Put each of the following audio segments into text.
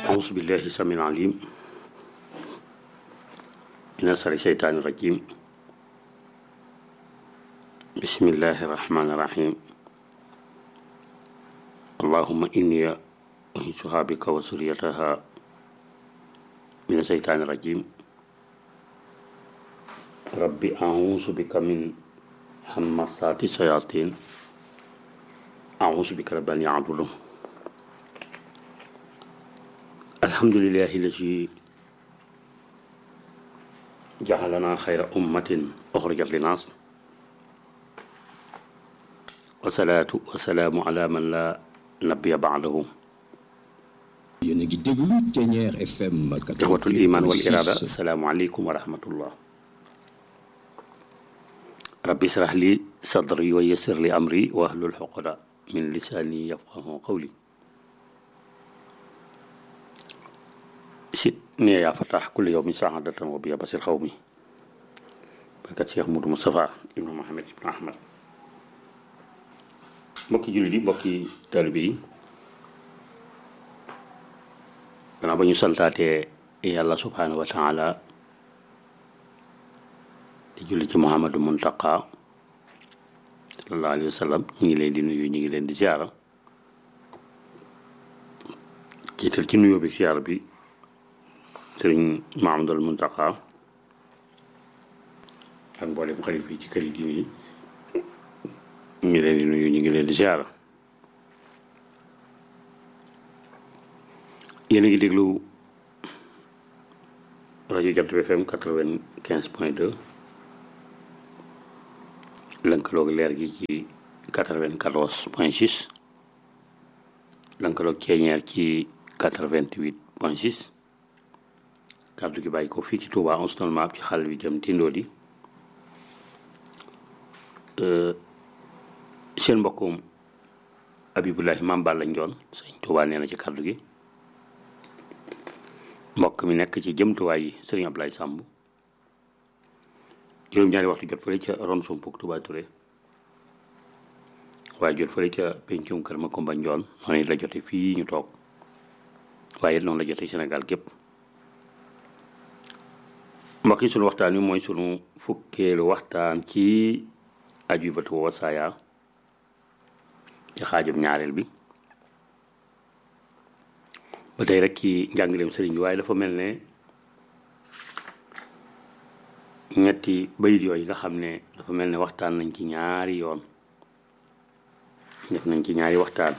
أعوذ بالله السميع العليم من شر الشيطان الرجيم بسم الله الرحمن الرحيم اللهم إني أنسها بك وسريتها من الشيطان الرجيم ربي أعوذ بك من همسات الشياطين أعوذ بك رب أن يعبدون الحمد لله الذي جعلنا خير أمة أخرجت للناس والصلاة والسلام على من لا نبي بعده yéen a ngi déglu Thiéniere FM إخوة الإيمان والإرادة السلام عليكم ورحمة الله ربي اشرح لي صدري ويسر لي أمري واحلل عقدة من لساني يفقه قولي سيدني يا فتاح كل يوم سعادة وبيا بصير قومي بركة شيخ مودو مصطفى ابن محمد ابن أحمد mbokki jullit yi mbokki taalibe yi gannaaw ba ñu santaatee yàlla subhaanahu wa taala di julli ci muhammadu muntaqa sallallahu alayhi wa sallam ñu ngi leen di nuyu ñu ngi leen di ziara jiital ci nuyoo bi ziara bi sëriñ mahamadul muntaqa ak mboolem xalifa yi ci kër yi diine yi ñu ngi leen di nuyu ñu ngi leen di ziara yéen a ngi déglu rajo Jant bi FM quatre-vingt-quinze point deux lënkaloog leer gi ci quatre-vingt-quatorze point six lënkaloog ceeñeer ci quatre-vingt-huit point six kàddu gi bàyyi ko fii ci Touba enseignement ci xal bi jëm tindoo di seen mbokkum Abibulahi Maam Balla Njoon sëñ Touba nee na ci kàddu gi mbokk mi nekk ci jëmtuwaay yi sëriñ Ablaye Samb juróom-ñaari waxtu jot fële ca ron sumpuk Touba Touré waaye jot fële ca pencum kër Makumba Njoon noonu la jote fii ñu toog waaye noonu la jote Sénégal gépp mbokk yi sunu waxtaan wi mooy sunu fukkeelu waxtaan ci ajubatu wasaaya ci xaajum ñaareel bi ba tey rek ci njàngaleem sëriñ bi waaye dafa mel ne ñetti bayit yooyu nga xam ne dafa mel ne waxtaan nañ ci ñaari yoon def nañ ci ñaari waxtaan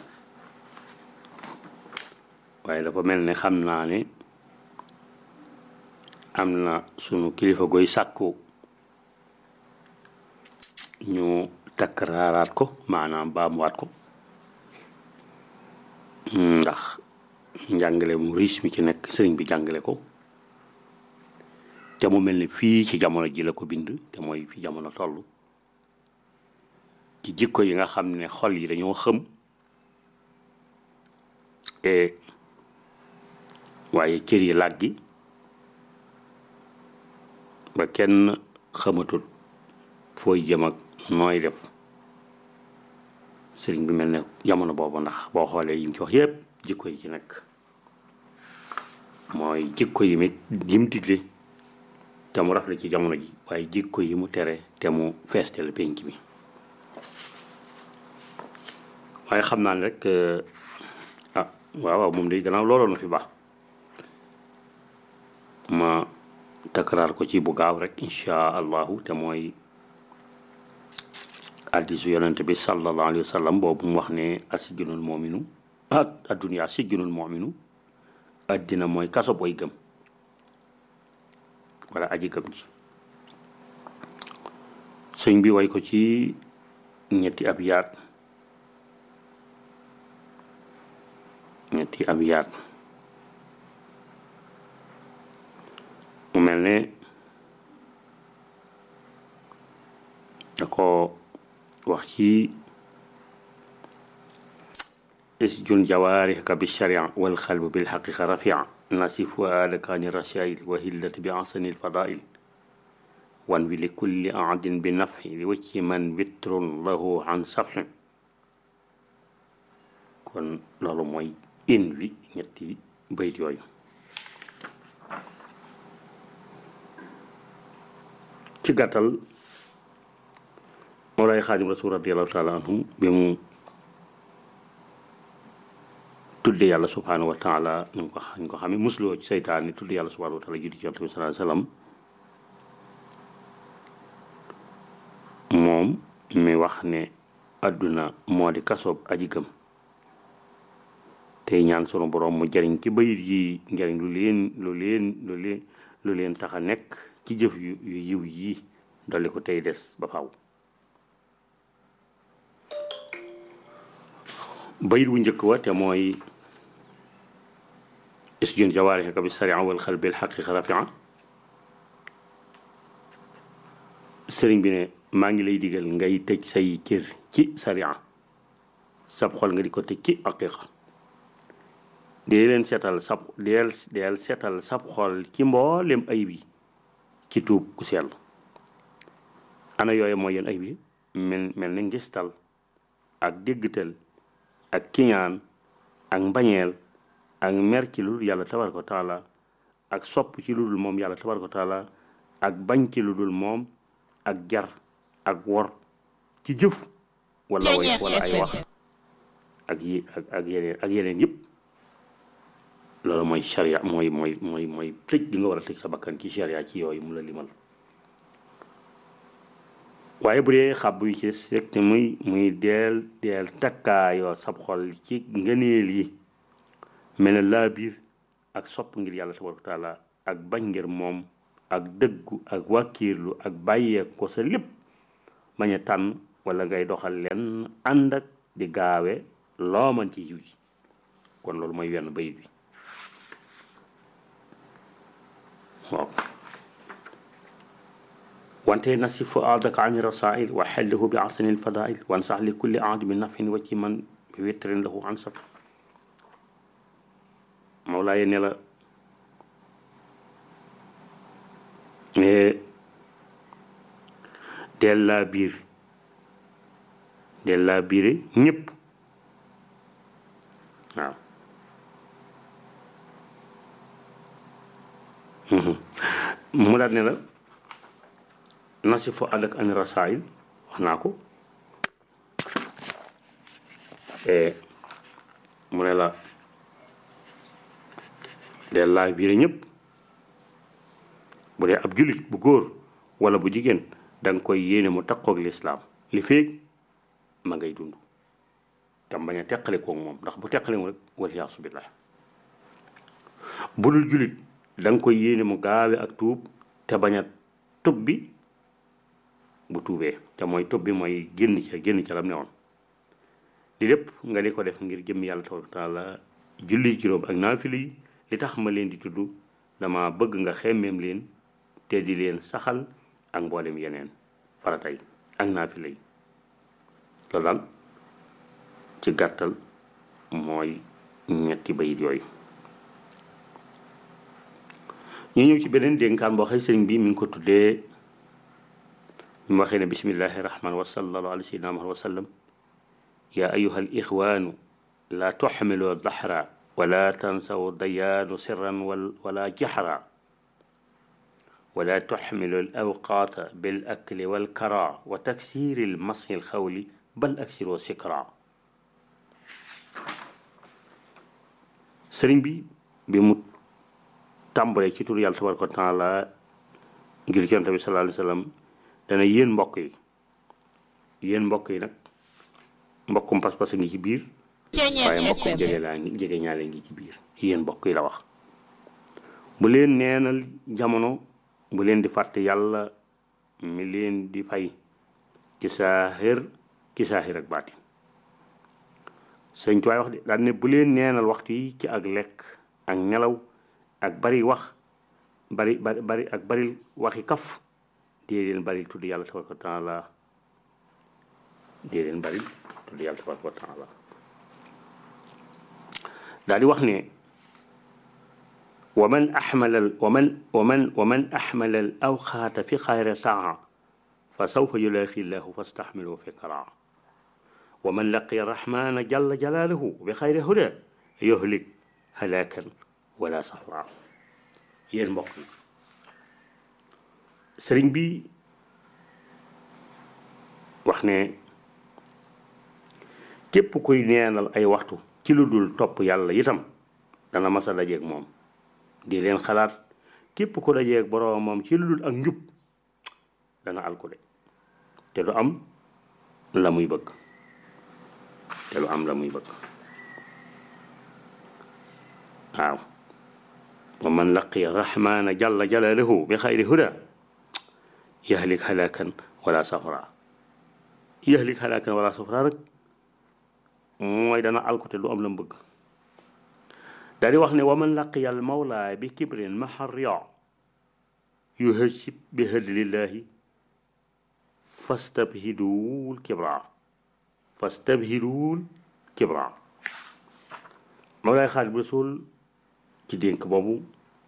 waaye dafa mel ne xam naa ne am na sunu kilifa goy sàkku ñu takkaraaraat ko maanaam baamuwaat ko ndax njàngale mu riche mi ci nekk sëriñ bi jàngale ko te mu mel ni fii ci jamono ji la ko bind te mooy fi jamono toll ci jikko yi nga xam ne xol yi dañoo xëm e waaye cër yi làggi ba kenn xamatul fooy jëm ak nooy def sëriñ bi mel ne jamono boobu ndax boo xoolee yi mu ci wax yépp jikko yi ci nekk mooy jikko yi mit yim digle te mu rafle ci jamono ji waaye jikko yi mu tere te mu feestel penc mi waaye xam naa ne rek ah waaw waaw moom day gannaaw looloon na fi baax ma takkaraar ko ci bu gaaw rek insha allahu te mooy hadiisu yonente bi sallallahu alayhi wa sallam boobu mu wax ne asijjunul moominu ah adduniyaa sijjunul moominu addina mooy kaso booy gëm wala aji gëm ji sëñ bi way ko ci ñetti ab yaat ñetti ab yaat mu mel ne da ko wax ci isjun jawaarihaka bi sharia wal xalbu bil xaqiqa rafia nasif fuaadaka ani rashail wa hillati bi ahsani lfadail wan wi li kulli aadin bi nafi li wacci man witrun lahu an safi kon loolu mooy in wi ñetti bayit yooyu ci gàttal Mawlaay Xaadim Rasul radiallahu taala anhum bi mu tudde yàlla subhanahu wa taala ñu ko ñu ko xamee musloo ci seytaan ni tudde yàlla subhanahu wa taala judi ci yonent bi sallallahu alayhi wasallam moom mi wax ne àdduna moo di kasoob aji gëm tey ñaan sunu borom mu jariñ ci bayit yi njariñ lu leen lu leen lu leen lu leen tax a nekk ci jëf yu yu yiw yi dolli ko tey des ba faw bayit bu njëkk wa te mooy isjun jawaarihaka bi saria wal xal bil xaqiqa rafia sëriñ bi ne maa ngi lay digal ngay tëj say cër ci saria sab xol nga di ko tëj ci aqiqa dee leen seetal sab deel deel seetal sab xol ci mboolem ayib yi ci tuub ku sell ana yooyu mooy yéen ayib yi mel mel ni ngistal ak déggtal ak kiñaan ak mbañeel ak mer ci lu dul yàlla tabaraka wa taala ak sopp ci lu dul moom yàlla tabaraka wa taala ak bañ ci lu dul moom ak jar ak wor ci jëf wala way wala ay wax ak yi ak ak yeneen ak yeneen yëpp loolu mooy charia mooy mooy mooy mooy tëj di nga war a tëj sa bakkan ci charia ci yooyu mu la limal waaye bu dee xàbb yi ci rek te muy muy deel deel takkaayoo sab xol ci ngëneel yi mel ne laa biir ak sopp ngir yàlla tabaraka taala ak bañ ngir moom ak dëggu ak wàkkiirlu ak bàyyee ko sa lépp bañ a tànn wala ngay doxal leen ànd ak di gaawe loo mën ci yiw yi kon loolu mooy wenn bayit bi waaw wante nasi fuaadaka ani rasail wa xellihu bi asani lfadail wansax li kulli aad bi nafin wa ci man bi witrin lahu ansab Mawlaaye ne la del laa biir del laa biire ñëpp waaw mu daal ne la nasi fo ànd ak ani rasail wax naa ko mu ne la del laa biire ñëpp bu dee ab jullit bu góor wala bu jigéen da nga koy yéene mu takkoog lislaam li feeg ma ngay dund tam bañ a teqale koog moom ndax bu teqale moom rek waliyaasu billah bu dul jullit da nga koy yéene mu gaawe ak tuub te bañ a tub bi bu tuubee te mooy tub bi mooy génn ca génn ca lam ne woon li lépp nga di ko def ngir jëm yàlla tabaraka taala julli juróom ak naafila yi li tax ma leen di tudd dama bëgg nga xemmeem leen te di leen saxal ak mboolem yeneen faratay ak naafila yi loolu daal ci gàttal mooy ñetti bayit yooyu ñu ñëw ci beneen dénkaan boo xëy sëriñ bi mi ngi ko tuddee mu waxee ne bismillahi rahman wa sallallahu ala sayyidina muhammad wa sallam ya ayuha al ixwaanu la tuxmilu dahra wala tansaw dayaanu sirran wala jaxra ولا تحمل الأوقات بالأكل والكرى وتكسير المصي الخول بل أكسر سكرا sëriñ bi bi mu tàmbalee ci tur yàlla tabaraka wa taala ngir yonent bi sallallahu alayhi wa sallam dana yéen mbokk yi yéen mbokk yi nag mbokkum pas-pas ngi ci biir waaye mbokkum jege laa ngi jege ñaale ngi ci biir yéen mbokk yi la wax bu leen neenal jamono bu leen di fàtte yàlla mi leen di fay ci saaxir ci saaxir ak baati sëñ tuwaay wax de daan ne bu leen neenal waxtu yi ci ak lekk ak nelaw ak bari wax bari bari bari ak bari waxi kaf dee leen bari tudd yàlla tabaraka wa taala dee leen bari tudd yàlla tabaraka wa taala daal di wax ne ومن أحمل ومن ومن ومن أحمل الأوقات في خير طاعة فسوف يلاقي الله فاستحمله في قراءة ومن لقي الرحمن جل جلاله بخير هدى يهلك هلاكا wala safra yéen mbokk yi sëriñ bi wax ne képp kuy neenal ay waxtu ci lu dul topp yàlla itam dana mas a dajeeg moom di leen xalaat képp ku dajeeg boroom moom ci lu dul ak njub dana alkude te du am la muy bëgg te du am la muy bëgg waaw wa man laqiya rahmana jalla jalaluhu bi xayri huda yahlik halakan wala safra yahlik halakan wala safra rek mooy dana alkute du am la mu bëgg daal di wax ne wa man laqiya al mawla bi kibrin maharria yuhajib bi hadlillahi fastabhiduul kibra fastabhiduul kibra mawlaay xaalis bu suul ci dénk boobu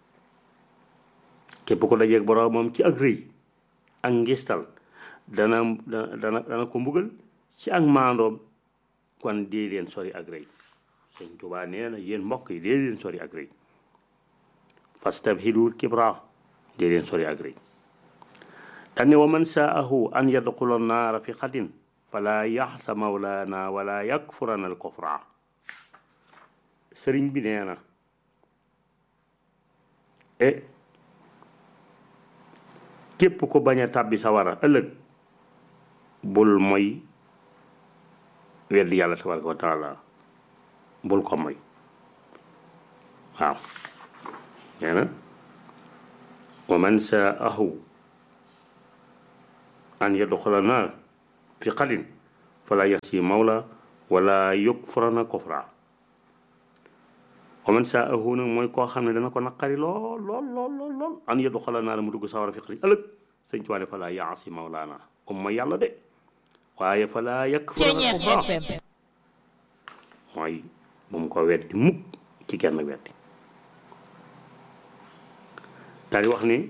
képp ko dajeeg borom moom ci ak rëy ak ngistal dana dana dana ko mbugal ci ak maandoom kon dee leen sori ak rëy sëñ Tuubaa nee na yéen mbokk yi dee leen sori ak rëy fastabhiduul kibra dee leen sori ak rëy dane wa man saahu an yadxula naara fi xadin fala yaxsa mawlaana wala yakfurana al kufra sëriñ bi nee na e képp ko bañ a tàbbi sawara ëllëg bul moy weddi yàlla tabaraka wa taala bul ko moy waaw nee na wa man saahu an yadxula naar fi xadin fala yaxsi mawla wala yukfurana kufra wa man saahu nag mooy koo xam ne dana ko naqari lool lool lool lool lool an yadxula naar mu dugg sawara fi xadin ëllëg sëñ Tuubaa ne fala yaxsi mawlaana um ma yàlla de waaye fala yakfurana kufra mooy bu mu ko weddi mukk ci kenn weddi daal di wax ni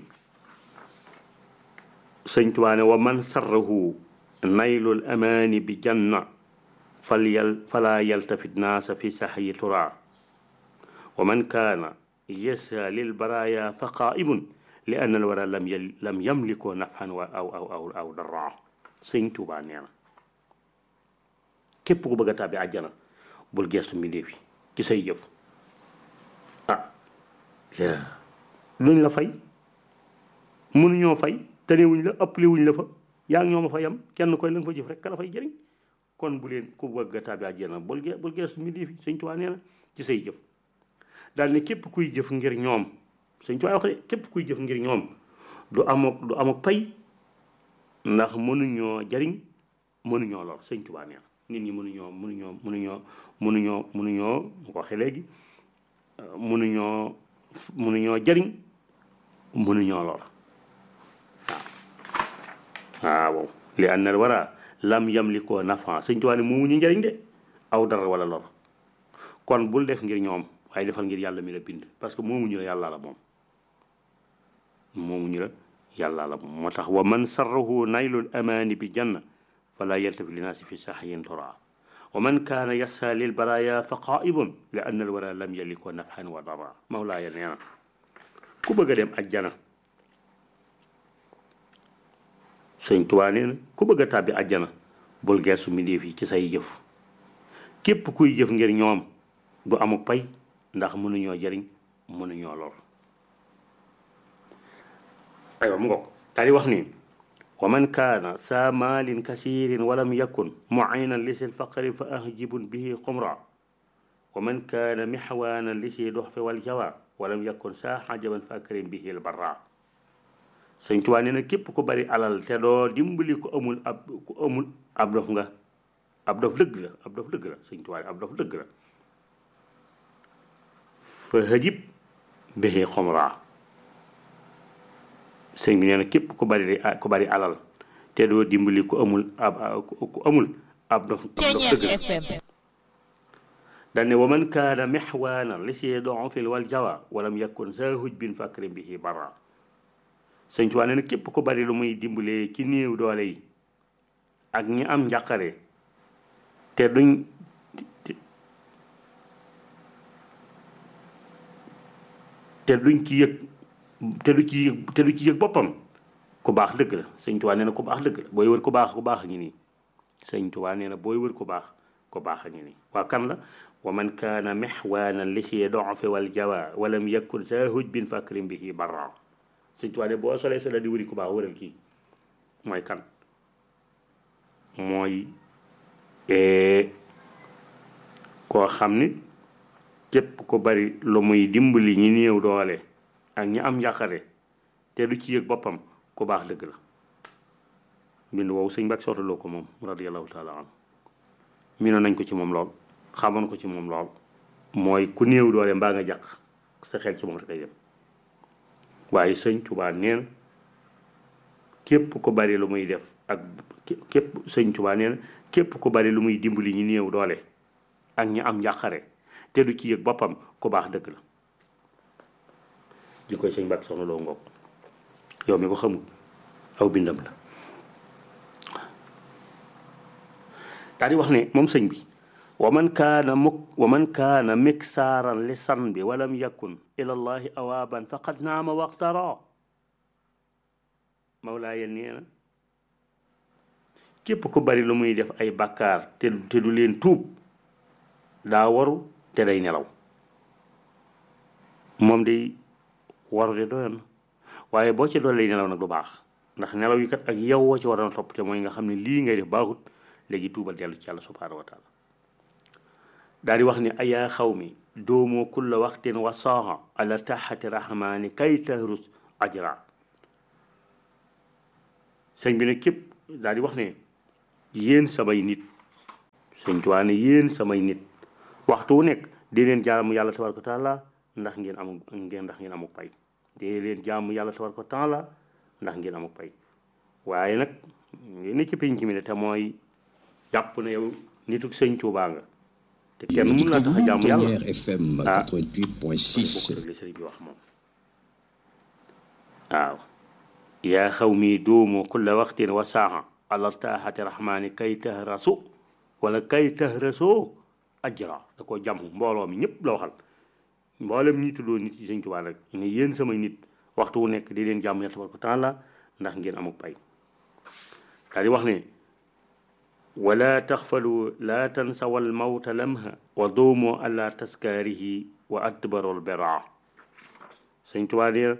sëñ Tuubaa ne wa man sarrahu naylul amaani bi janna fal yal fala yaltafit naasa fi saxyi tura wa man kaana yasa lil baraya fa qaaimun li anna al wara lam yal lam yamlikoo nafxan wa aw aw aw aw dara sëñ Tuubaa nee na képp ku bëgg a tàbbi àjjana bul geestu mbindéef yi ci say jëf ah luñ la fay mënuñoo fay tanewuñ la ëppale wuñ la fa yaa ngi ñoo ma fa yam kenn koy la nga fa jëf rek ka la fay jëriñ kon bu leen ku bëgg a tàbbi àjjana bul ge bul geestu mbindéef yi sëñ Tuubaa nee na ci say jëf daal ne képp kuy jëf ngir ñoom sëñ Tuubaa wax de képp kuy jëf ngir ñoom du amok du amok pay ndax mënuñoo jariñ mënuñoo lor sëñ Tuubaa nee na nit ñi mënuñoo mënuñoo mënuñoo mënuñoo mënuñoo mu ko waxee léegi mënuñoo mënuñoo jariñ mënuñoo lor waaw waaw li an al wara lam yamlikoo nafa sëñ Tuubaa ne moomu ñu njariñ de aw dara wala lor kon bul def ngir ñoom waaye defal ngir yàlla mi la bind parce que moomu ñu la yàlla la moom moomu ñu la yàlla la moom moo tax wa man sarrahu naylul amaani bi janna fala yaltafi linaasi fi saxyin tura wa man kaana yassa lil baraya fa qaibun li anna al wara lam yaliko nafxan wa dara mawlaaya nee na ku bëgg a dem ajjana sëñ Tuubaa nee na ku bëgg a tàbbi ajjana bul geesu mbindéef yi ci say jëf képp kuy jëf ngir ñoom du amuk pay ndax mënuñoo jëriñ mënuñoo lor aywa mu ngoog daal di wax ni wa man kaana saa maalin kasiirin walam yakun muinan li sil faqri fa ahjibun bihi xumra wa man kaana mixwaanan li si dox fi wal jawa walam yakun saa xajaban fa akrim bihi l barra sëñ Tuubaa nee na képp ku bari alal te doo dimbali ku amul ab ku amul ab dof nga ab dof dëgg la ab dof dëgg la sëñ Tuubaa ab dof dëgg la fa hajib bihi xumra sëñ bi nee na képp ku bari ku bari alal te doo dimbali ku amul ab ku amul ab dof ab dof dëgg la dane wa man kaana mexwaana li see don fil wal jawa walam yakun sa huj bin fakrim bihi barra sëñ Tuubaa nee na képp ku bari lu muy dimbalee ci néew doole yi ak ñi am njàqare te duñ te duñ ci yëg te du ci yëg te du ci yëg boppam ku baax dëgg la sëñ Tuubaa nee na ku baax dëgg la booy wër ku baax ku baax a ngi nii sëñ Tuubaa nee na booy wër ku baax ku baax a ngi nii waa kan la wa man kaana mexwaanan li si dofe wal jawa walam yakun sa hujbin fakrim bihi barra sëñ Tuubaa ne boo solee solee di wëri ku baax wëral kii mooy kan mooy koo xam ni képp ko bari lu muy dimbali ñi néew doole ak ñi am njàqare te du ci yëg boppam ku baax dëgg la mbind woowu sëñ Mbàkke sottaloo ko moom radiallahu taala anhu miinoon nañ ko ci moom lool xamoon ko ci moom lool mooy ku néew doole mbaa nga jàq sa xel ci moom rek ay dem waaye sëñ Tuubaa neen képp ko bari lu muy def ak képp sëñ Tuubaa neen képp ko bari lu muy dimbali ñi néew doole ak ñi am njàqare te du ci yëg boppam ku baax dëgg la li koy sëñ Mbàkke soxna loo ngoog yow mi ko xamul aw bindam la daal di wax ne moom sëñ bi wa man kaana muk wa man kaana miksaaran li san bi walam yakun ila llahi awaaban faqad naama waqtara mawlaaya nee na képp ku bari lu muy def ay bàkkaar te te du leen tuub daa waru te day nelaw moom day waru de doyoon waaye boo ci doon lay nelaw nag du baax ndax nelaw yi kat ak yow woo ci waroon topp te mooy nga xam ne lii ngay def baaxut léegi tuubal dellu ci yàlla subhaanahu wa taala daal di wax ne ayaa xaw mi doomoo kulla waxtin wa saaha ala taxati rahmaani kay tahrus ajra sëñ bi ne képp daal di wax ne yéen samay nit sëñ Tuubaa ne yéen samay nit waxtu wu nekk di leen jaamu yàlla tabaraka wa taala ndax ngeen amul ngeen ndax ngeen amuk pay di leen jaamu yàlla tabaraka wa taala ndax ngeen amuk pay waaye nag ngeen ne ci pénc mi ne te mooy jàpp ne yow nituk sëñ Tuubaa nga te kenn mun laa tax a jaamu yàlla Ténière FM ah 88.6 bokk rek li sëriñ bi wax moom waaw yaa xaw mi duumu kulla waxtin wa saaha ala taaxati rahmaani kay tahrasu wala kay tahrasoo ajra da ko jàmm mbooloo mi ñëpp la waxal mboolem ñi tuddoo nit yi sëñ Tuubaa rek ne yéen samay nit waxtu wu nekk di leen jàmm yàlla tabaraka taala ndax ngeen amuk pay daal di wax ne wala taxfalu laa tansawa almawta lamha wa duumu ala taskaarihi wa adbaru albera sëñ Tuubaa nee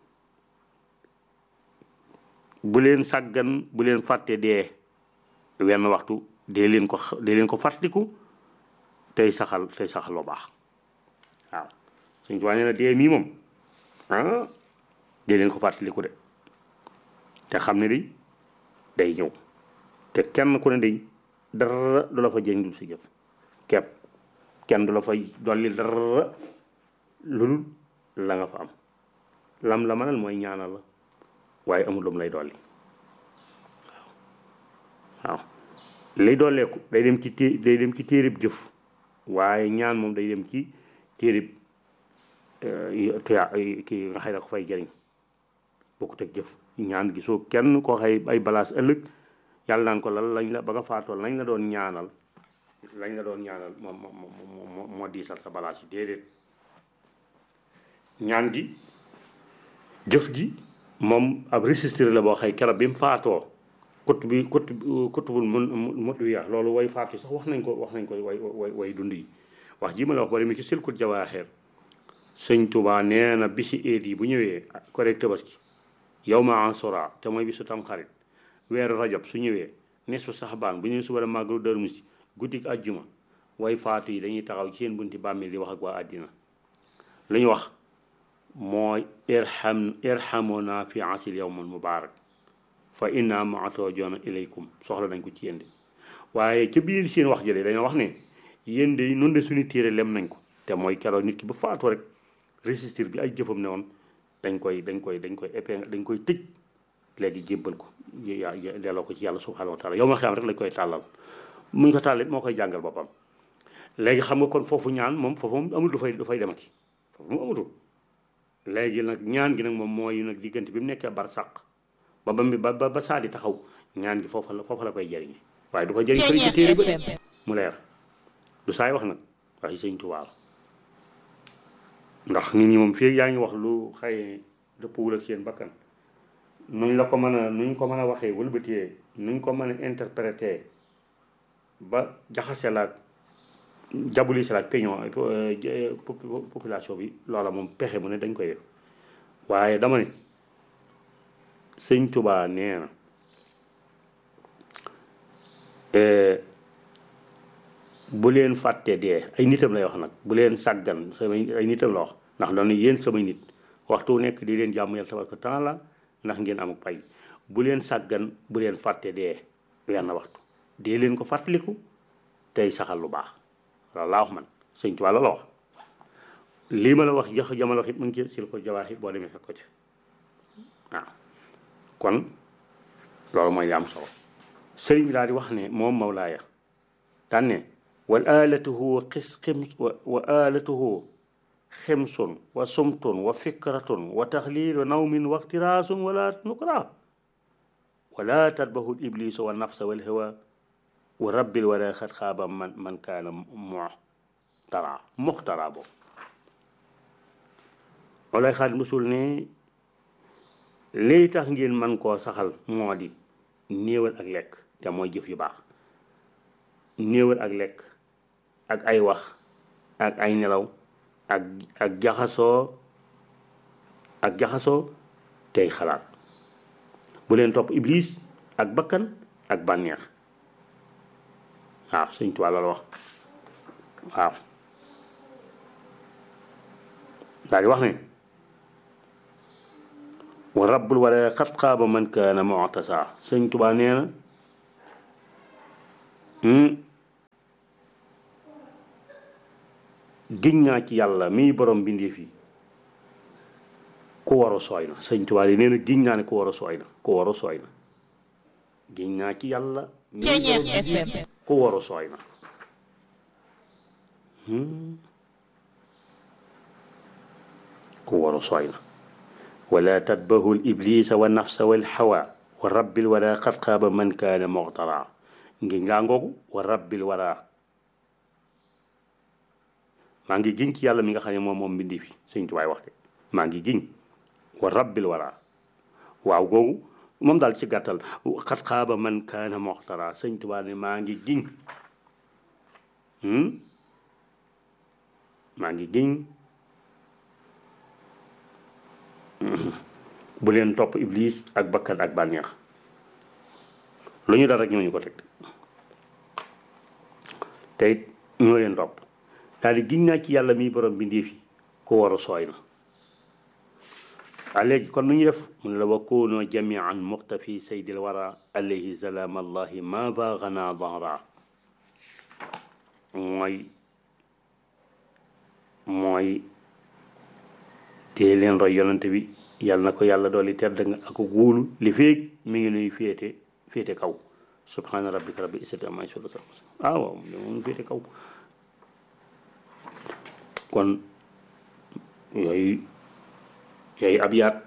bu leen sàggan bu leen fàtte dee wenn waxtu dee leen ko dee leen ko fàttaliku tey saxal tey saxal lu baax waaw sëñ Tuubaa nee na dee mii moom ah dee leen ko fàttaliku de te xam ne di day ñëw te kenn ku ne day dara du la fa jëriñ dul si jëf kepp kenn du la fay dolli dara lu la nga fa am lam la mënal mooy ñaanal la waaye amul lu mu lay dolli waaw waaw lay dolleeku day dem ci té day dem ci téerib jëf waaye ñaan moom day dem ci téerib tuyaa kii nga xëy da ko fay jëriñ bokkut ak jëf ñaan gisoo kenn koo xëy ay balaas ëllëg yàlla naan ko lan lañ la ba nga faatool lañ la doon ñaanal lañ la doon ñaanal moom moo moo moo diisal sa balaas yi déedéet ñaan gi jëf ji moom ab registre la boo xëy keroog bi mu faatoo kut bi kut kutubul mun mut wi loolu way faatu sax wax nañ ko wax nañ ko way way way dund yi wax ji ma la wax bari mi ci silkut jawaaxeer sëñ Tuubaa nee na bisi eet yi bu ñëwee correct tabaski yow ma ansora te mooy bisu tam xarit weeru rajab su ñëwee nesu saxbaan bu ñu suba la màggalu Daaru Musti guddik àjjuma way faatu yi dañuy taxaw ci seen bunti bàmmeel di wax ak waa àddina lu ñu wax mooy irham irhamuna fi asil yawmal mubarak fa inna maatoo joona ilaykum soxla nañ ko ci yéen de waaye ca biir seen wax jëlee dañoo wax ne yéen de noonu de suñu téere lem nañ ko te mooy keroog nit ki bu faatu rek registre bi ay jëfam ne woon dañ koy dañ koy dañ koy épingle dañ koy tëj léegi jébbal ko ya delloo ko ci yàlla subhanahu wa taala yow ma xam rek lañ koy tàllal muñ ko tàllit moo koy jàngal boppam léegi xam nga kon foofu ñaan moom foofu moom amul du fay du fay demati foofu moom amatul léegi nag ñaan gi nag moom mooy nag diggante bi mu nekkee bar sàq ba ba ba ba saa di taxaw ñaan gi foofa la foofa la koy jëriñe waaye du ko jëriñ fële ci téere ba mu leer du saay wax nag waxi sëñ Tuubaa ndax nit ñi moom fii yaa ngi wax lu xëy dëppwul ak seen bakkan nuñ la ko mën a nuñ ko mën a waxee wëlbatee nuñ ko mën a interpréter ba jaxase laak jabuli si laak peñon population bi loola moom pexe mu ne dañ koy def waaye dama ne sëñ Tuubaa nee na bu leen fàtte dee ay nitam lay wax nag bu leen sàggan samay ay nitam la wax ndax dañu yéen samay nit waxtu nekk di leen jàmm yàlla tabaraka taala ndax ngeen am pay bu leen sàggan bu leen fàtte dee wenn waxtu dee leen ko fàttaliku tey saxal lu baax loolu laa wax man sëñ Tuubaa la la wax lii ma la wax jox jamono wax it mu ngi ci sil ko jawaaxi boo demee fekk ko ci waaw kon loolu mooy li am solo sëriñ bi daal di wax ne moom Mawlaaya daan ne wal alatuhu xis xims wa alatuhu ximsun wa sumtun wa fikratun wa taxlilu nawmin wa ixtiraasun wala nukra wala tatbahu iblisu wa nafsa wal hawa wa rabbil wala xat xaaba man man kaana muxtara muxtara boobu Mawlaay Xaadim Rasuul ne lii tax ngeen man koo saxal moo di néewal ak lekk te mooy jëf yu baax néewal ak lekk ak ay wax ak ay nelaw ak ak jaxasoo ak jaxasoo tey xalaat bu leen topp iblis ak bakkan ak bànneex waaw Sëñ Tuubaa la wax waaw daal di wax ne wa rabbul wala xat xaaba man kaana mu'tasa Sëñ Tuubaa nee na giñ naa ci yàlla miy borom bindeef yi ku waru sooy na sëñ Tuubaa yi nee na giñ naa ne ku waru sooy na ku waru sooy na giñ naa ci yàlla miy borom bindeef yi ku waru sooy na ku waru sooy na wala tatbahu l iblisa wa nafsa wal hawa wa rabbil wala qad xaaba man kaana muxtara ngiñ laa ngoogu wa rabbil wala maa ngi giñ ci yàlla mi nga xam ne moom moom mbindi fi sëñ tubaay wax de maa ngi giñ wa rabbil wara waaw googu moom daal ci gàttal xat xaaba man kaana moxtara sëñ tubaa ne maa ngi giñ maa ngi giñ bu leen topp iblis ak bakkan ak bànneex lu ñu dal rek ñooñu ko teg te it ñoo leen topp daal di giñ naa ci yàlla mi borom bindéef yi ku waru sooy na waa léegi kon nu ñu def mu ne la wa koonoo jamian muxtafi saydil wara alayhi salaam allahi ma baaxana dara mooy mooy tee leen roy yonante bi yàlla na ko yàlla dooli tedd nga ak wóolu li féeg mi ngi nuy féete féete kaw subhaana rabbika rabbil izzati amma yasifuun ah waaw moom féete kaw kon yooyu yooyu ab yaat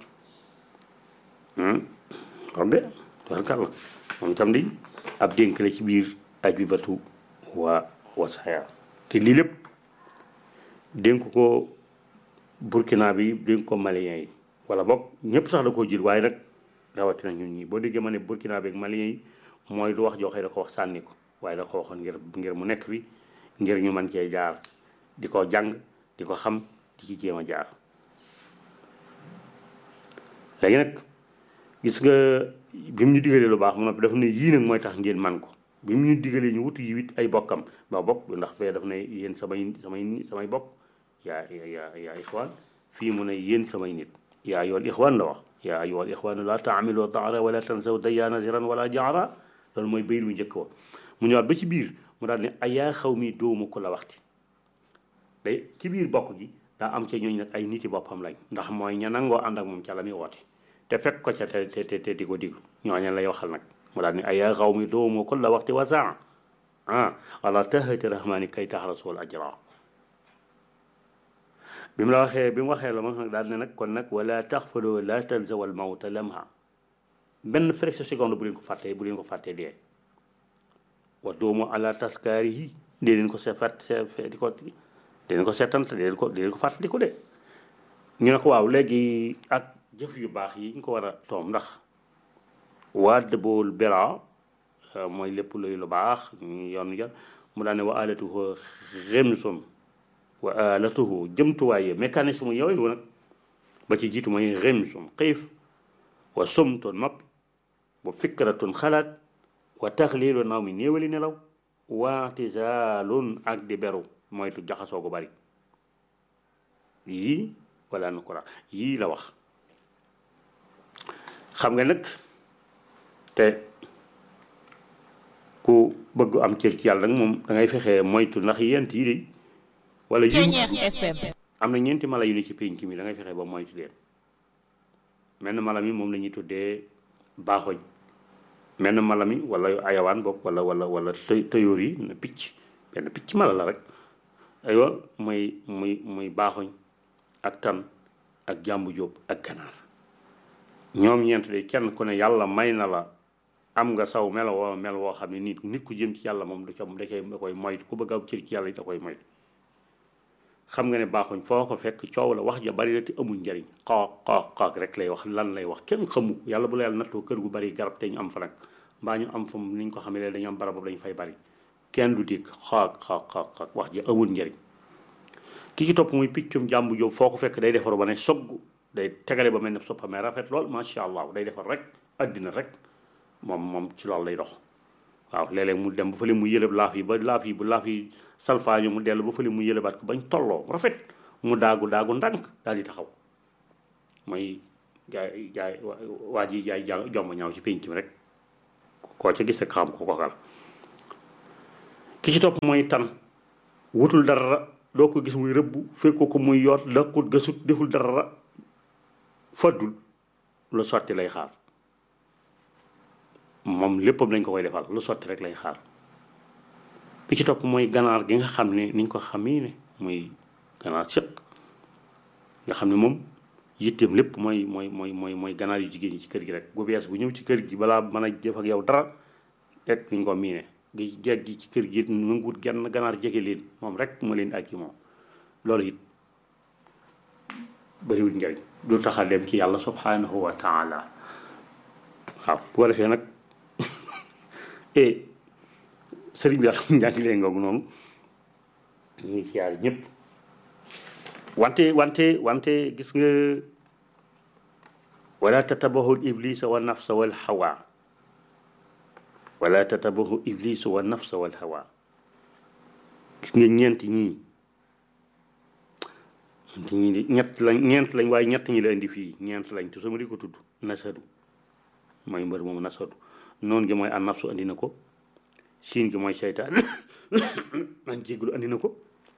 xam de warkal la moom itam di ab dénk la ci biir ajibatu waa wasaaya te lii lépp dénk ko burkina bi dénk ko malien yi wala boog ñëpp sax da koo jël waaye nag rawatina ñun ñi boo déggee ma ne burkina bi ak malien yi mooy du wax joxe da ko wax sànni ko waaye da ko waxoon ngir ngir mu nekk fi ngir ñu mën cee jaar di ko jàng di ko xam di ci jéem a jaar léegi nag gis nga bi mu ñu digalee lu baax mu noppi daf ne yii nag mooy tax ngeen man ko bi mu ñu digalee ñu wutu yi wit ay bokkam ba bokk ndax fee daf ne yéen samay samay samay bokk yaa yaa yaa ixwaan fii mu ne yéen samay nit yaa ayyuhal ixwaan la wax yaa ayyuhal ixwaan la taamilu daara wala tansaw dayyaana ziran wala jaara loolu mooy bayit mu njëkk wa mu ñëwaat ba ci biir mu daal ne ayaa xaw mi doomu ko la waxti day ci biir bokk gi daa am ca ñooñu nag ay niti boppam lañ ndax mooy ña nangoo ànd ak moom ca la muy woote te fekk ko ca te te te di ko diglu ñooñu lay waxal nag mu daal ne ayaa xaw mi doomu ko la waxti wa saa ah wala tahati rahmaani kay tax rasul ajra bi mu la waxee bi mu waxee la moom nag daal ne nag kon nag wala taxfaloo la tanzawal mawta lamha benn fraction seconde bu leen ko fàttee bu leen ko fàttee dee wa doomu ala taskaari yi dee leen ko se fàtt di ko dee leen ko seetant dee leen ko dee leen ko fàttali ko de ñu ne ko waaw léegi ak jëf yu baax yi ñu ko war a toom ndax wadd bool bera mooy lépp luy lu baax ñu yoon jar mu daane wa alatuhu remsum wa alatuhu jëmtuwaaye mécanisme yooyu nag ba ci jiitu mooy remsum xiif wa sumtun noppi wa fikratun xalaat wa taxliilu naw mi néewali nelaw waatizaalun ak di beru moytu jaxasoo gu bari yii wala nu ko yii la wax xam nga nag te ku bëgg am cër ci yàlla nag moom da ngay fexe moytu ndax yent yi de wala yi am na ñeenti mala yu ne ci pénc mi da ngay fexe ba moytu leen menn mala mi moom la ñuy tuddee baaxoñ menn mala mi wala ayawaan bopp wala wala wala të tëyoor yi na picc benn picc mala la rek aywa muy muy muy baaxoñ ak tan ak jàmbu jóob ak ganaar ñoom ñeent de kenn ku ne yàlla may na la am nga saw melo woo mel woo xam ne nit nit ku jëm ci yàlla moom du ca da koy da koy moytu ku bëgg a cër ci yàlla yi da koy moytu xam nga ne baaxuñ foo ko fekk coow la wax ja bari la te amul njariñ xoox xoox xoox rek lay wax lan lay wax kenn xamu yàlla bu la yàlla nattoo kër gu bari garab te ñu am fa nag mbaa ñu am fa ni ñu ko xamee dañu am barab boobu dañu fay bari kenn du dégg xoox xoox xoox wax ja amul njariñ ki ci topp muy piccum jàmbu jóob foo ko fekk day defaru ba ne sogg day tegale ba mel ne soppamee rafet lool macha allah day defar rek addina rek moom moom ci loolu lay dox waaw léeg-léeg mu dem ba fële mu yëlëb laaf yi ba laaf yi bu laaf yi salfaaño mu dellu ba fële mu yëlëbaat ko bañ tolloo rafet mu daagu daagu ndànk daal di taxaw mooy jaay jaay waa ji jaay ja jomb ñaaw ci pénc mi rek koo ca gis rek xam ko kokal ki ci topp mooy tan wutul dara doo ko gis muy rëbb fekk ko muy yoot laqut gasut deful dara faddul lu sotti lay xaar moom léppam lañ ko koy defal lu sotti rek lay xaar bi ci topp mooy ganaar gi nga xam ne niñ ko xamee ne muy ganaar sëq nga xam ne moom yitteem lépp mooy mooy mooy mooy mooy ganaar yu jigéen ñi ci kër gi rek bu bees bu ñëw ci kër gi balaa mën a jëf ak yow dara rek niñ ko miine gi jeeg gi ci kër gi nanguwut genn ganaar jege leen moom rek moo leen ak ci moom loolu it bëriwul njariñ du tax a dem ci yàlla subhanahu wa taala waaw bu ko defee nag e sëriñ bi daal njàngi leen ngoog noonu ñu ngi siyaar ñëpp wante wante wante gis nga wala tatabahu iblisa wa nafsa wal hawa wala tatabahu iblisa wa nafsa wal hawa gis nga ñeent ñii ñeent ñi ñett lañ ñeent lañ waaye ñett ñi la indi fii ñeent lañ te sama di ko tudd nasadu mooy mbër moom nasadu noonu gi mooy an nafsu andi na ko siin gi mooy seytaan man jéggulu andi na ko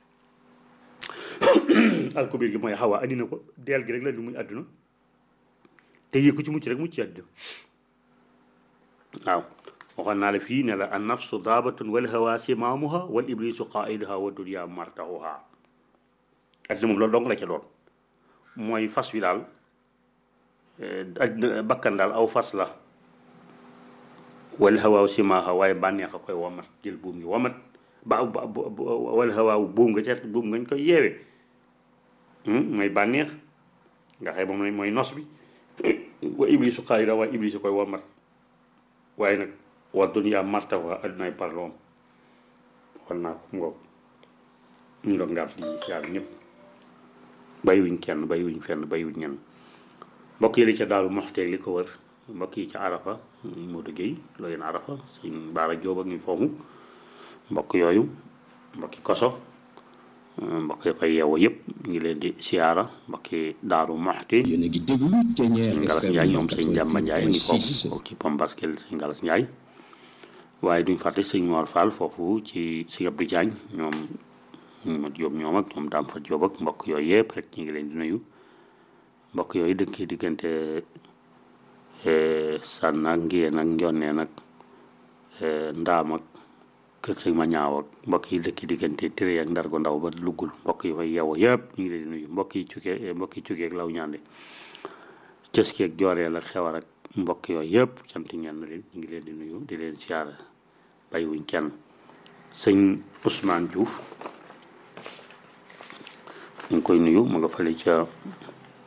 alkubir gi mooy xawa andi na ko deel gi rek la di muy àdduna te yëg ko ci mucc rek mucc àdduna waaw waxoon naa la fii ne la an nafsu daabatun wal hawa simaamuha wal iblisu qaiduha wa dunya martahuha àdduna moom loolu dong la ca doon mooy fas wi daal àdduna bakkan daal aw fas la wal hawaaw simaaha waaye bànneex a koy wamat jël buum gi wamat ba wal hawaaw buum nga ca buum ngañ koy yeewe mooy bànneex nga xëy moom mooy nos bi wa iblisu xaayira waaye iblisu koy wamat waaye nag wa dunya marta wa addunay parloom waxoon naa ko ngoog ñu doon ngaat di yaar ñëpp bàyyiwuñ kenn bàyyiwuñ fenn bàyyiwuñ ñenn mbokk yi li ca daaru moxteeg li ko wër mbokk yi ca arafa Modou Guèye loo yéen arafa suñ baara jóob ak ñu foofu mbokk yooyu mbokki koso mbokk yi fay yeewoo yëpp ñu ngi leen di siyaara mbokki daaru moxti yéen a ngi déglu Thiéniere sëñ Galas FM Ndiaye ñoom sëñ Jàmba Ndiaye ngi foofu 88.6 foofu ci Pombaskel sëñ Galas Ndiaye waaye duñ fàtte sëñ Mor Fall foofu ci sëñ Abdou Diagne ñoom ma Jóob ñoom ak ñoom daam fa Jóob ak mbokk yooyu yëpp rek ñu ngi leen di nuyu mbokk yooyu dëkkee diggante sànn ak ngiyeen ak njonneen ak ndaam ak kër sëñ ma ñaaw ak mbokk yi dëkki diggante téré ak ndargo ndaw ba luggul mbokk yi fay yeewoo yëpp ñu ngi leen di nuyu mbokk yi cukkee mbokk yi cukkee ak law ñaande cëski ak jooreel ak xewar ak mbokk yooyu yëpp sant ñenn leen ñu ngi leen di nuyu di leen siyaara bàyyiwuñ kenn sëñ Ousmane Diouf ñu ngi koy nuyu ma nga fële ca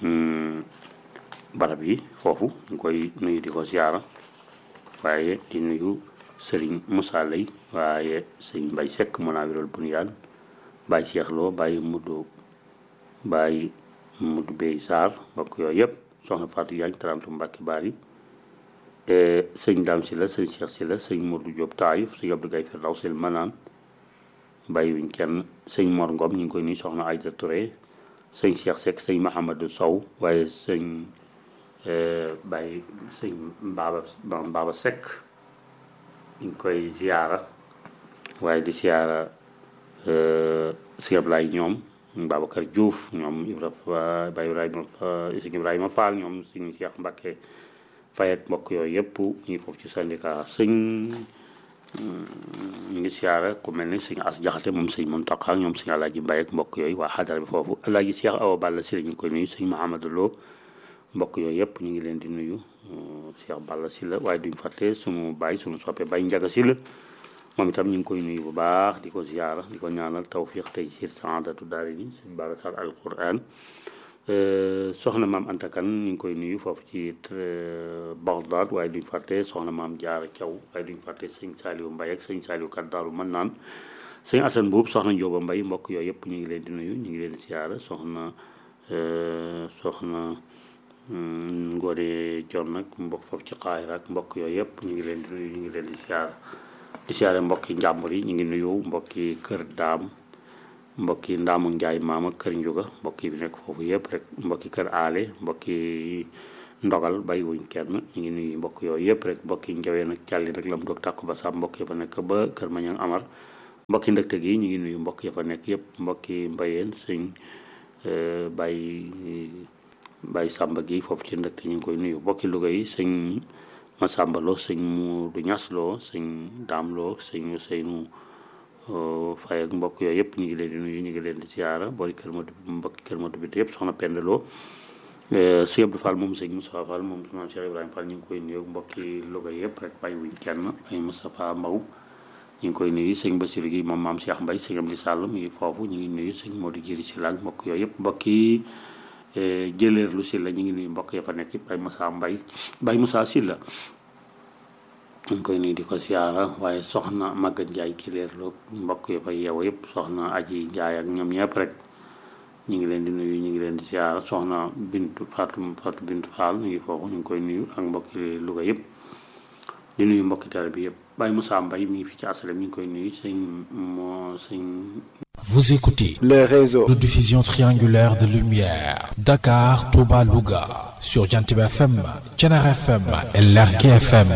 barab yi foofu ñu koy nuyu di ko ziara waaye di nuyu sëriñ Moussa Lay waaye sëriñ Mbay Sekk Munawirul Bunyaan Baye Cheikh Lo Baye Mudu Baye Mudu Bey Sarr mbokk yooyu yëpp soxna Fatou Diagne tarantu Mbàkke Bari sëñ Dame si la sëñ Cheikh si la sëñ Modou Diop Taïf sëñ Abdou Gaye Firdaw sil Manaan bàyyiwuñ kenn sëñ Mor Ngom ñu ngi koy nuyu soxna Aïda Touré sëñ Cheikh Seck sëñ Mahamadou Sow waaye sëñ Baye sëñ Baba Baba Seck ñu ngi koy ziara waaye di ziara sëñ Ablaye ñoom Babacar Diouf ñoom Ibrahima Baye Ibrahima sëñ Ibrahima Fall ñoom sëñ Cheikh Mbacke Faye ak mbokk yooyu yëpp ñu foofu ci syndicat sëñ ñu ngi siyaara ku mel ni sëñ As Jaxate moom sëñ Mountakha ñoom sëñ Alaaji Mbaye ak mbokk yooyu waa xadara bi foofu Alaaji Cheikh Awa Balla Sylla ñu ngi koy nuyu sëñ Mahamadou Lo mbokk yooyu yëpp ñu ngi leen di nuyu Cheikh Balla Sylla waaye duñ fàtte suñu baay suñu soppe Baye Njaga Sylla moom itam ñu ngi koy nuyu bu baax di ko ziyaara di ko ñaanal tawfiq tey siir saadatu daari ni sëñ Babacar al Quran soxna maam Anta Kan ñu ngi koy nuyu foofu ci Bagdad waaye duñ fàtte soxna maam Jaara Caw waaye duñ fàtte sëñ Saaliwu Mbay ak sëñ Saaliwu Kat Daaru mën naan sëñ Asan Buub soxna Njóoba Mbay mbokk yooyu yëpp ñu ngi leen di nuyu ñu ngi leen di siyaara soxna soxna Ngoone Jon nag mbokk foofu ci Qaahira ak mbokk yooyu yëpp ñu ngi leen di nuyu ñu ngi leen di siyaara di siyaare mbokki njàmbur yi ñu ngi nuyu mbokki kër daam mbokki ndaamu njaay maama kër njuga mbokki bi nekk foofu yëpp rek mbokki kër aale mbokki ndogal bàyyiwuñ kenn ñu ngi nuyu mbokk yooyu yëpp rek mbokki njawee nag càlli nag lam doog tàkku ba sa mbokk ya fa nekk ba kër mañang amar mbokki ndëkte gi ñu ngi nuyu mbokk ya fa nekk yëpp mbokki mbayeen sëñ bàyyi bàyyi sàmba gi foofu ci ndëkte ñu ngi koy nuyu mbokki Louga yi sëñ Masamba Lo sëñ Muudu Ñas Lo sëñ Daam Lo sëñ Seynu Faye ak mbokk yooyu yëpp ñu ngi leen di nuyu ñu ngi leen di siyaara boori kër Madu mbokki kër Madu bi yëpp soxna Penda Lo sëñ Abdou Fall moom sëñ Moussa Fall moom maam Cheikh Ibrahima Fall ñu ngi koy nuyu mbokki Louga yëpp rek bàyyi wuñ kenn ay Moustapha Mbaw ñu ngi koy nuyu sëñ Bassirou gi moom maam Cheikh Mbaye sëñ Amdi Sall mi ngi foofu ñu ngi nuyu sëñ Modou Jiri si laag mbokk yooyu yëpp mbokki jëleer lu si la ñu ngi nuyu mbokk ya fa nekk yëpp ay Moussa Mbaye Baye Moussa Sylla ñu ngi koy nuyu di ko siyaara waaye soxna Maguette Ndiaye ki leer lu mbokk ya fa yeewu yëpp soxna Aji Ndiaye ak ñoom ñëpp rek ñu ngi leen di nuyu ñu ngi leen di siyaara soxna Bintu Fatou Fatou Bintu Fall ñu ngi foofu ñu ngi koy nuyu ak mbokki Louga yëpp di nuyu mbokki tare bi yëpp Baye Moussa Mbaye mi ngi fi ci asalem ñu ngi koy nuyu sëñ moo sëñ Vous écoutez les réseaux de diffusion triangulaire de lumière Dakar, Touba, Louga sur Jantib FM, Thiénaba FM et Lergui FM.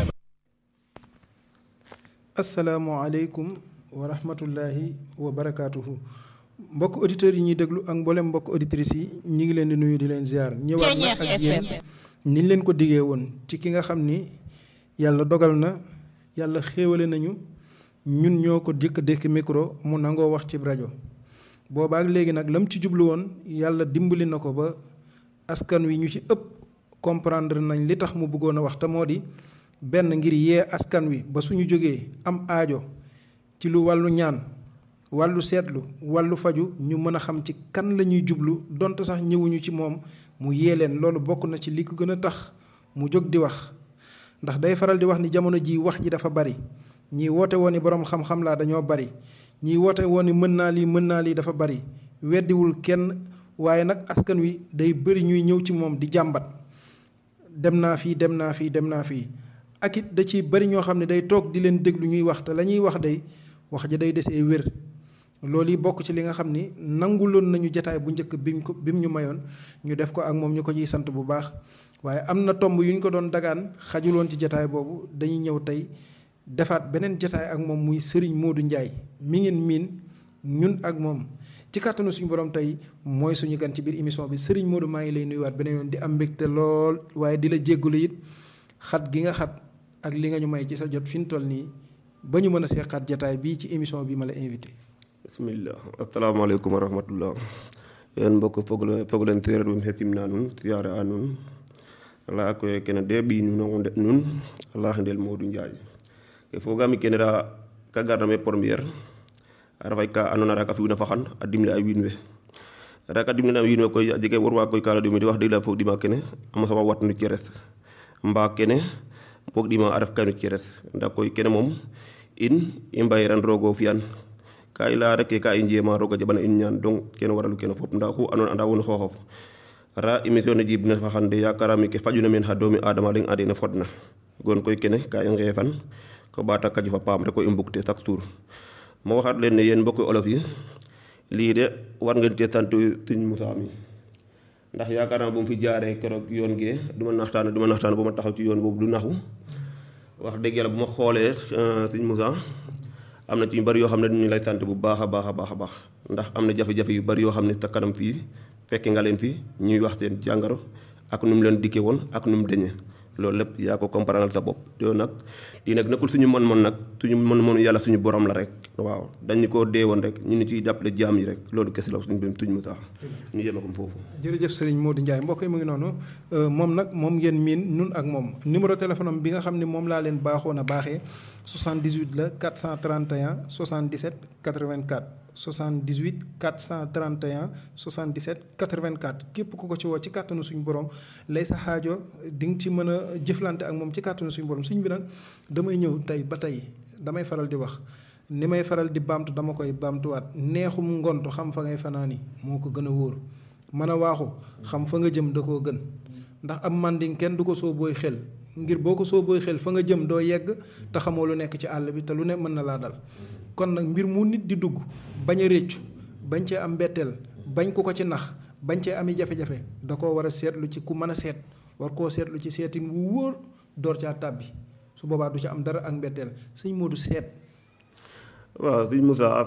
asalaamualeykum wa rahmatullahi wa barakaatuhu mbokk auditeurs yi ñuy déglu ak mboolem mbokk auditrices yi ñu ngi leen di nuyu di leen ziar ñëwaat nag ak yéen niñ leen ko diggee woon ci ki nga xam ni yàlla dogal na yàlla xéewale nañu ñun ñoo ko dikk dékk micro mu nangoo wax ci rajo boobaak léegi nag lam ci jublu woon yàlla dimbali na ko ba askan wi ñu ci ëpp comprendre nañ li tax mu bëggoon a wax te moo di benn ngir yee askan wi ba suñu jógee am aajo ci lu wàllu ñaan wàllu seetlu wàllu faju ñu mën a xam ci kan la ñuy jublu donte sax ñëwuñu ci moom mu yee leen loolu bokk na ci li ko gën a tax mu jóg di wax ndax day faral di wax ni jamono ji wax ji dafa bari ñii woote woon ni boroom xam-xam laa dañoo bari ñii woote woon ni mën naa lii mën naa lii dafa bari weddiwul kenn waaye nag askan wi day bëri ñuy ñëw ci moom di jàmbat dem naa fii dem naa fii dem naa fii ak it da ci bari ñoo xam ne day toog di leen déglu ñuy wax te la ñuy wax day wax ja day desee wér loolu yi bokk ci li nga xam ni nanguloon nañu jataay bu njëkk bi mu ko bi mu ñu mayoon ñu def ko ak moom ñu ko ciy sant bu baax waaye am na tomb yu ñu ko doon dagaan xajuloon ci jataay boobu dañuy ñëw tey defaat beneen jataay ak moom muy Serigne Modou Ndiaye mi ngeen miin ñun ak moom ci kàttanu suñu borom tey mooy suñu gan ci biir émission bi Serigne Modou maa ngi lay nuyuwaat beneen yoon di am mbégte lool waaye di la jéggalu it xat gi nga xat ak li nga ñu may ci sa jot fi mu toll nii ba ñu mën a seqaat jataay bii ci émission bi ma la invité. bismillah assalamualeykum wa rahmatullah yéen mbokk fogole fogolen téere ɗum hettimna nun siyaare a nun ala koye kene de ɓi nun onde nun ala ndel modou ndiaye e fogami kene ra ka gardame première a refay ka andona ra ka fi'una faxan a dimle a wiin we raka dimina wiin we koy a jega war waa koy kaala dumi di wax dëgg la foog dima kene ama sama wat nu ceres mbaa kene foog dima a ref kaynu ceres nda koy kene moom in i mbayiran roogo fiyan ka i leya rek ka i njema roog a jaɓana in ñaan donc kene waralu kene fop nda xu ando anda won xooxof ra émission ne jib ne fa xande yakarami ke fajuna men xa doomi adama leng ande ne fodna gon koy kene ka i ngeefan ko ɓaata kaju fa paam rek ko i mbugte chaque jour ma waxaat leen ne yéen mbokki olof yi lii de war ngeen cee sant Sëñ Moussa mi ndax yaakaar naa bu mu fi jaaree keroog yoon gee du ma naxtaan du ma naxtaan bu ma taxaw ci yoon boobu du naxu wax dëgg yàlla bu ma xoolee Sëñ Moussa am na ci yu bari yoo xam ne ñu lay sant bu baax a baax a baax a baax ndax am na jafe-jafe yu bari yoo xam ne te kanam fii fekke nga leen fi ñuy wax seen jàngaro ak nu mu leen dikkee woon ak nu mu deñee loolu lépp yaa ko comprendre sa bopp yow nag lii nag nekkul suñu mën-mën nag suñu mën-mënu yàlla suñu borom la rek waaw dañu koo dee woon rek ñu ni ciy jàppale jaam yi rek loolu kese la suñu bim tuñ mu tax ñu yema ko foofu jërëjëf sëriñ Modou Ndiaye mbokk yi mu ngi noonu moom nag moom ngeen miin nun ak moom numéro téléphone am bi nga xam ne moom laa leen baaxoon a baaxee 78 la 431 77 84 78 431 77 84 képp ku ko ci woo ci kàttanu suñu borom lay sa xaajo di nga ci mën a jëflante ak moom ci kàttanu suñu borom suñ bi nag damay ñëw tey ba tey damay faral di wax ni may faral di baamtu dama koy baamtuwaat neexum ngontu xam fa ngay fanaani moo ko gën a wóor mën a waaxu xam fa nga jëm da koo gën ndax am manding kenn du ko soo booy xel ngir boo ko soo booy xel fa nga jëm doo yegg te xamoo lu nekk ci àll bi te lu ne mën na laa dal kon nag mbir mu nit di dugg bañ a réccu bañ cee am mbetteel bañ ku ko ci nax bañ cee ami jafe-jafe da koo war a seetlu ci ku mën a seet war koo seetlu ci seetin wu wóor door caa tàbbi su boobaa du ci am dara ak mbetteel sëñ Modou seet waaw sëñ Moussa